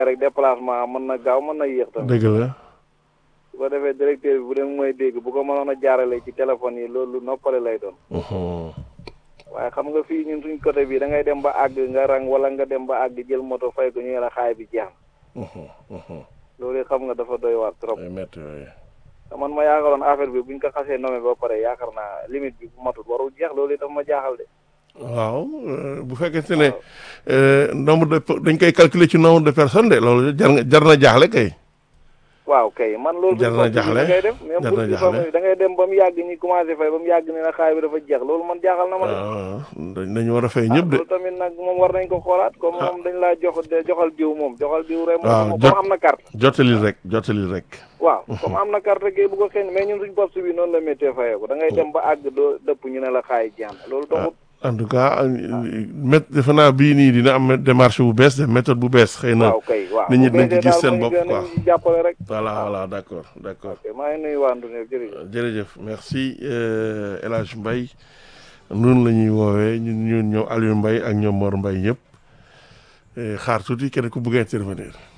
rek déplacement mën na gaaw mën na yéex tamit dëgg la su ko defee directeur bi bu dee mooy dégg bu ko mënoon a jaarale ci téléphone yi loolu lu noppale lay doon Mhm. waaye xam nga fii ñun suñ côté bi da ngay dem ba àgg nga rang wala nga dem ba àgg jël moto fay ko ñu la xaay bi jeex na Mhm. Mhm. loolu it xam nga dafa doy waar trop ay métti yooyu te man ma yaakaaroon affaire bi buñ ko xasee nommé ba pare yaakaar naa limite bi bu matul warul jeex loolu it dafa ma jaaxal de waaw euh, bu fekkente ne euh, nombre de pe- dañ koy calculer ci nombre de personnes de loolu jar nga jar na jaaxle kay waaw kay man loolu Jar na jaaxle. da ngay def même Jar pour na ci jaaxle. famille da ngay dem ba mu yàgg ñi commencé fay ba mu yàgg ne na xaay bi dafa jeex loolu man jaaxal na ma de waaw dañ dañu war a fay ñëpp de loolu tamit nag moom war nañ ko xoolaat comme moom dañ laa jox de- joxal diw moom joxal diw rek waaw, moom jot- comme am na carte jottalil rek jottalil rek waaw comme am na carte kay bu ko xëy mais ñun suñ poste bi noonu la méttee fayee ko da ngay dem ba àgg doo dëpp ñu ne la xaay jeex na loolu taxut en tout cas mét defe naa bii nii dina am démarche bu bees de méthode bu bees xëy na waaw kay waaw nit ñi bu dinañ ci beesee gis daal seen mu bopp gën a quoi. ñu jàppale rek voilà voilà d' accord d' accord ok maa ngi nuyu waa Ndouné jërëjëf jërëjëf merci euh, El Hadj Mbaye noonu la ñuy woowee ñun ñun ñoom Aliou Mbaye ak ñoom Mor Mbaye ñëpp Eh, xaar tuuti kenn ku bëgg a intervenir